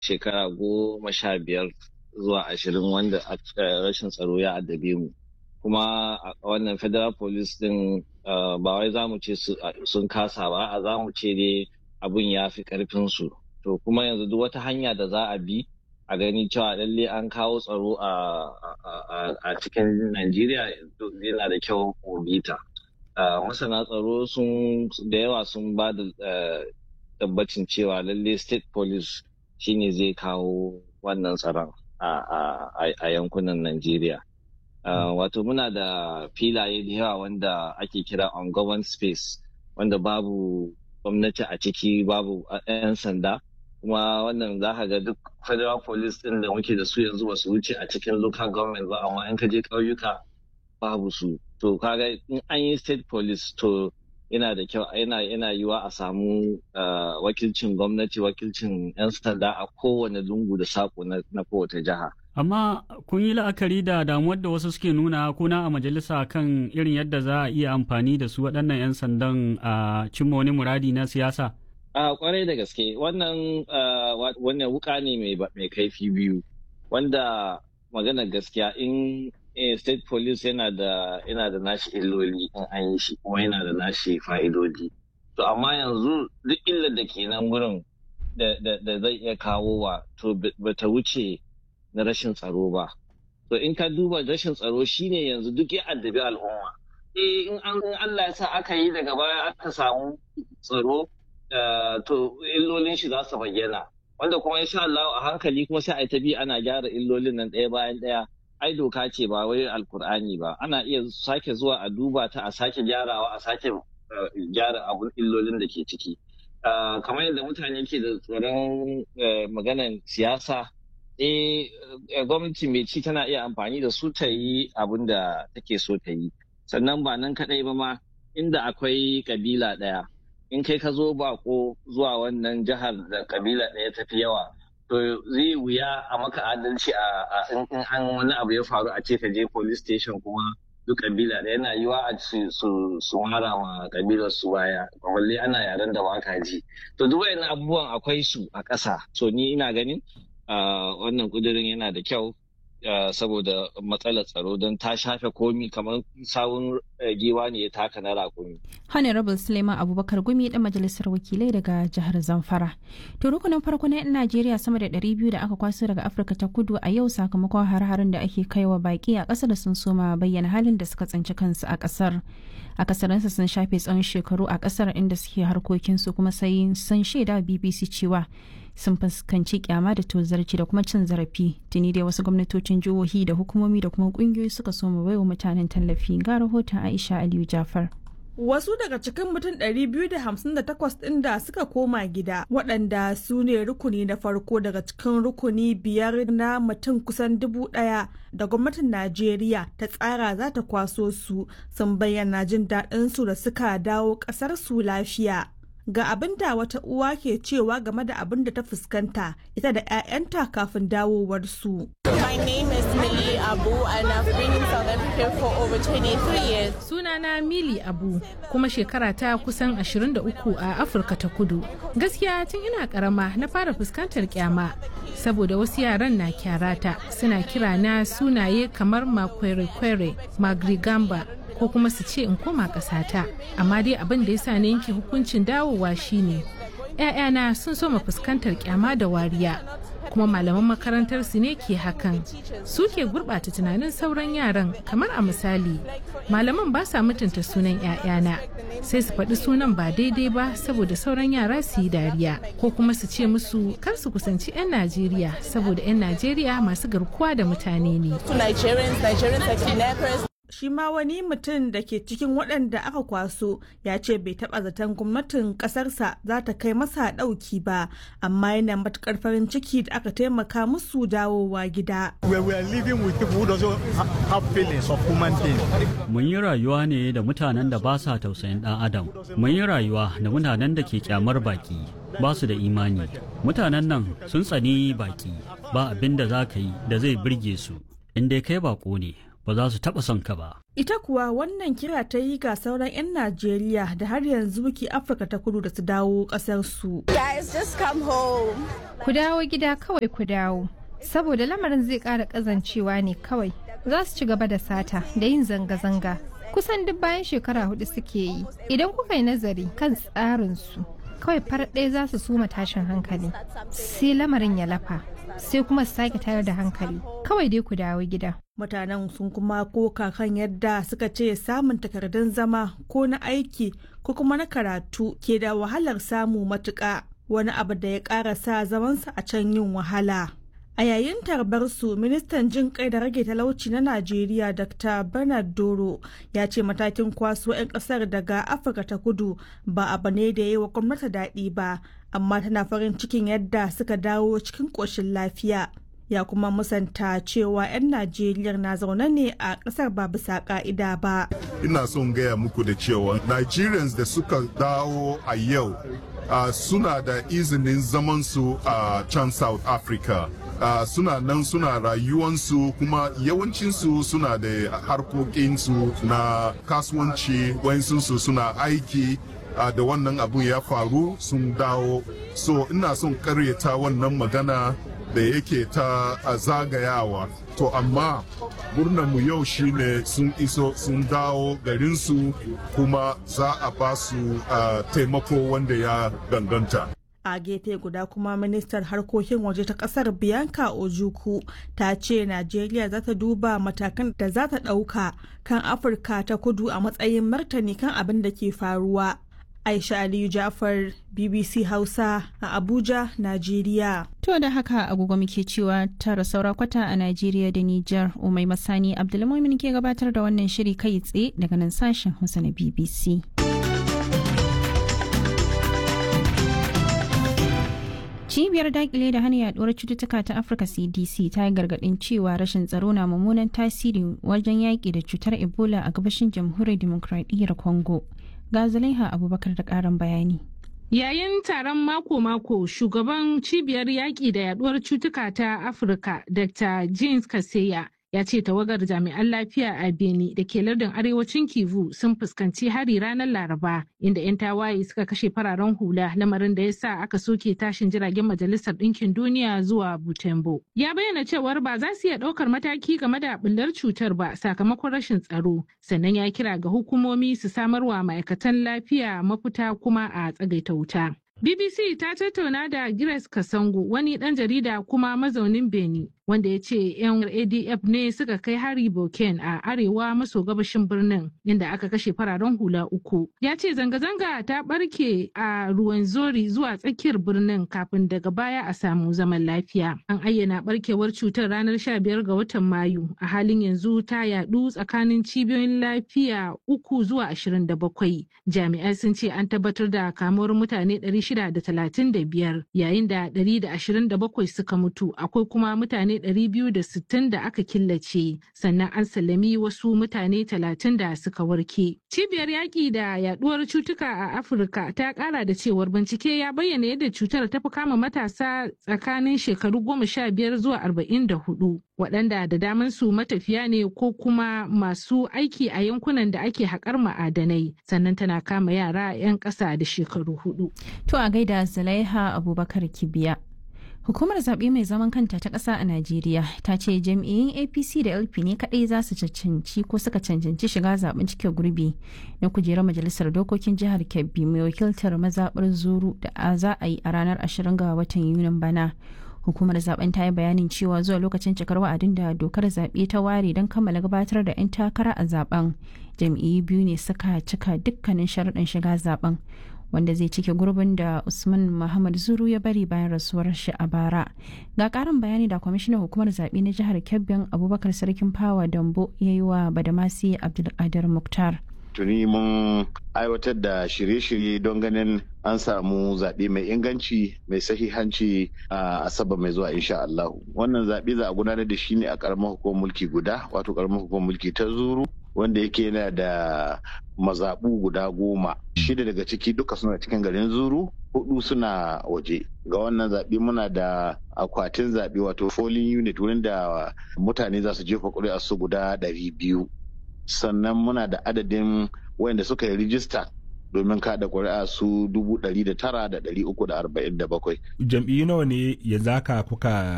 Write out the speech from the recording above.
shekara goma sha biyar zuwa ashirin wanda rashin tsaro ya addabe mu kuma a wannan federal police din ba wai za mu ce sun kasa ba a za mu ce dai abun ya fi karfin su to kuma yanzu duk wata hanya da za a bi a gani cewa lalle an kawo tsaro a cikin Najeriya yana da kyau mu bita. Masana tsaro sun da yawa sun ba da tabbacin cewa lalle state police shine zai kawo wannan tsaron a yankunan Najeriya. Wato muna da filaye da yawa wanda ake kira on space wanda babu gwamnati a ciki babu 'yan sanda. kuma wannan za ka ga duk federal police din da muke da su yanzu ba su wuce a cikin local government ba amma in ka je ƙauyuka babu su to kaga in an yi state police to yana da kyau yana yana yiwa a samu wakilcin gwamnati wakilcin 'yan sanda a kowane lungu da sako na kowace jiha amma kun yi la'akari da damuwar da wasu suke nuna kuna a majalisa kan irin yadda za a iya amfani da su waɗannan 'yan sandan a cimma wani muradi na siyasa A kwarai da gaske wannan wannan wuka ne mai kaifi biyu wanda maganar gaskiya in state police yana da yana da nashi illoli in an yi shi kuma yana da nashi fa'idodi to amma yanzu duk illar da ke nan wurin da zai iya kawo wa to bata wuce na rashin tsaro ba to in ka duba rashin tsaro shine yanzu duk ya addabi al'umma eh in Allah ya sa aka yi daga baya aka samu tsaro to illolin shi za su bayyana wanda kuma insha Allah a hankali kuma sai a ta bi ana gyara illolin nan ɗaya bayan ɗaya ai doka ce ba wai alkur'ani ba ana iya sake zuwa a duba ta a sake gyarawa a sake gyara abun illolin da ke ciki kamar yadda mutane ke da tsoron maganan siyasa eh gwamnati mai ci tana iya amfani da su ta yi abin da take so ta yi sannan ba nan kaɗai ba ma inda akwai kabila ɗaya in kai ka zo bako zuwa wannan jihar da kabila ɗaya ta fi yawa to zai wuya a maka adalci a in an wani abu ya faru a ce ka je police station kuma duk kabila ɗaya yana yiwa a ce su mara ma kabilar su baya balle ana yaren da baka ji to duk wayannan abubuwan akwai su a ƙasa so ni ina ganin wannan kudirin yana da kyau saboda matsalar tsaro don ta shafe komi kamar sawun giwa ne ya taka na rakumi. Honorable Suleiman Abubakar Gumi dan majalisar wakilai daga jihar Zamfara. To rukunin farko na 'yan Najeriya sama da 200 da aka kwaso daga Afirka ta kudu a yau sakamakon har-harin da ake kaiwa baki a ƙasar sun soma bayyana halin da suka tsinci kansu a ƙasar. A kasarinsa sun shafe tsawon shekaru a ƙasar inda suke harkokinsu kuma sai sun shaida BBC cewa sun fuskanci kyama da tozarci da kuma cin zarafi tuni dai wasu gwamnatocin jihohi da hukumomi da kuma kungiyoyi suka so mu baiwa mutanen tallafi ga rahoton aisha aliyu jafar Wasu daga cikin mutum 258 ɗin da suka koma gida waɗanda su ne rukuni na farko daga cikin rukuni biyar na mutum kusan dubu ɗaya da gwamnatin Najeriya ta tsara za ta kwaso su sun bayyana jin daɗin su da suka dawo ƙasar su lafiya. Ga abin da wata uwa ke cewa game da abin da ta fuskanta ita da 'ya'yanta kafin dawowar su. My name is Millie Abu and I've been in South Africa for over 23 years. Sunana Mili Abu kuma shekara ta kusan 23 a Afirka ta Kudu. Gaskiya tun ina karama na fara fuskantar kyama saboda wasu yaran na kyarata suna kira na sunaye kamar makwere-kwere, magrigamba ko kuma su ce in koma ƙasata. Amma dai abin da ya sa na yanke hukuncin dawowa shine 'ya'yana sun soma fuskantar kyama da wariya. kuma malaman makarantar su ne ke hakan su ke gurɓata tunanin sauran yaran kamar a misali malaman ba sa mutunta sunan 'ya'yana sai su faɗi sunan ba daidai ba saboda sauran yara su yi dariya ko kuma su ce musu kar su kusanci 'yan najeriya saboda 'yan najeriya masu garkuwa da mutane ne shi ma wani mutum da ke cikin waɗanda aka kwaso ya ce bai taɓa zaton gwamnatin ƙasarsa za ta kai masa ɗauki ba amma yana matuƙar farin ciki da aka taimaka musu dawowa gida. Mun yi rayuwa ne da mutanen da ba sa tausayin ɗan adam. Mun yi rayuwa da mutanen da ke kyamar baki ba su da imani. Mutanen nan sun tsani baki ba abin da za ka yi da zai birge su. In dai kai bako ne ba za su taɓa son ka ba. Ita kuwa wannan kira ta yi ga sauran 'yan Najeriya da har yanzu ke Afirka ta kudu da su dawo ƙasarsu. Guys, just come home. Ku dawo gida kawai ku dawo. Saboda lamarin zai ƙara ƙazancewa ne kawai. Za su ci gaba da sata da yin zanga-zanga. Kusan duk bayan shekara hudu suke yi. Idan kuka yi nazari kan tsarinsu, kawai farar ɗaya za su suma tashin hankali. Sai lamarin ya lafa. Sai kuma su sake tayar da hankali. Kawai dai ku dawo gida. Mutanen sun kuma koka kan yadda suka ce samun takardun zama ko na aiki ko kuma na karatu ke da wahalar samu matuƙa wani abu da ya ƙara sa zamansa a can yin wahala. A yayin tarbarsu ministan jin kai da rage talauci na Najeriya Dr. Bernard Doro ya ce matakin kwaso 'yan kasar daga Afirka ta kudu ba abu ne da ya yi wa gwamnati daɗi ba, amma tana farin cikin yadda suka dawo cikin ƙoshin lafiya. Ya kuma musanta cewa 'yan Najeriya na zaune ne a ƙasar ba bisa ƙa'ida ba. Ina son gaya muku da cewa Nigerians da suka dawo a yau uh, suna da izinin zamansu a uh, can South Africa. Uh, suna nan suna rayuwansu kuma yawancinsu suna da harkokinsu na kasuwanci wayansu suna aiki uh, da wannan abun ya faru sun dawo so ina son karyata wannan magana da yake ta uh, zagayawa to amma mu yau shine sun iso sun dawo garinsu kuma za a ba su taimako wanda ya ganganta a gefe guda kuma ministar harkokin waje ta kasar bianca ojuku ta ce najeriya za ta duba matakan da za ta ɗauka kan afirka ta kudu a matsayin martani kan abin da ke faruwa aisha aliyu jafar bbc hausa a abuja najeriya To da haka agogo muke cewa tara saura kwata a Najeriya da Nijar Umai Masani Abdulmumin ke gabatar da wannan shiri kai tsaye daga nan sashen Hausa na BBC. Cibiyar dakile da hana yaduwar cututtuka ta Afirka CDC ta yi gargadin cewa rashin tsaro na mummunan tasiri wajen yaƙi da cutar Ebola a gabashin jamhuriyar Dimokuraɗiyyar Congo. Ga Zulaiha Abubakar da ƙarin bayani. Yayin taron mako-mako, shugaban cibiyar yaƙi da yaduwar cutuka ta Afirka, Dr. James Kaseya, ya ce tawagar jami'an lafiya a Beni da ke lardin arewacin Kivu sun fuskanci hari ranar Laraba, inda 'yan tawaye suka kashe fararen hula lamarin da ya sa aka soke tashin jiragen Majalisar Ɗinkin Duniya zuwa Butembo. Ya bayyana cewar ba za su iya ɗaukar mataki game da ɓullar cutar ba sakamakon rashin tsaro, sannan ya kira ga hukumomi su samarwa ma'aikatan lafiya mafita kuma a tsagaita wuta. BBC ta tattauna da Grace Kasango wani ɗan jarida kuma mazaunin Beni wanda ya ce 'yan ADF ne suka kai hari Boken a arewa maso gabashin birnin inda aka kashe fararen hula uku. Ya ce zanga-zanga ta ɓarke a ruwan zori zuwa tsakiyar birnin kafin daga baya a samu zaman lafiya. An ayyana ɓarkewar cutar ranar 15 ga watan Mayu a halin yanzu ta yaɗu tsakanin cibiyoyin lafiya uku zuwa 27. Jami'ai sun ce an tabbatar da kamuwar mutane 635 yayin da 127 suka mutu akwai kuma mutane 260 da aka killace sannan an sallami wasu mutane 30 da suka warke. Cibiyar yaƙi da yaduwar cutuka a Afirka ta ƙara da cewar bincike ya bayyana yadda cutar ta fi kama matasa tsakanin shekaru 15 zuwa 44 waɗanda da daman su matafiya ne ko kuma masu aiki a yankunan da ake haƙar ma'adanai sannan tana kama yara 'yan ƙasa da shekaru hudu. To a gaida Zulaiha Abubakar Kibiya. Hukumar zaɓe mai zaman kanta ta ƙasa a Najeriya ta ce jam'iyyun APC da LP ne kaɗai za su cancanci ko suka cancanci shiga zaɓen cike gurbi na kujerar majalisar dokokin jihar Kebbi mai wakiltar mazaɓar Zuru da za a yi a ranar 20 ga watan Yunin bana. Hukumar zaben ta yi bayanin cewa zuwa lokacin cikar wa'adin da dokar zaɓe ta ware don kammala gabatar da 'yan takara a zaben jam'iyyu biyu ne suka cika dukkanin sharaɗin shiga zaben. wanda zai cike gurbin da usman muhammad zuru ya bari bayan rasuwar shi a bara ga karin bayani da kwamishinan hukumar zaɓe na jihar kebbin abubakar sarkin fawa dambo ya yi wa badamasi abdulkadir muktar tuni mun aiwatar da shirye-shirye don ganin an samu zaɓe mai inganci mai sahihanci a asabar mai zuwa insha Allah wannan zaɓe za a gudanar da shi ne a ƙaramar hukumar mulki guda wato ƙaramar hukumar mulki ta zuru wanda yake yana da mazaɓu guda goma shida daga ciki duka suna cikin garin zuru hudu suna waje ga wannan zaɓe muna da akwatin zaɓe wato polling unit wurin da mutane za su jefa ƙuri'a su guda ɗari biyu sannan muna da adadin wayanda suka yi rijista domin kada ƙuri'a su dubu ɗari da tara da ɗari uku da arba'in da bakwai. Jam'iyyu nawa ne ya zaka kuka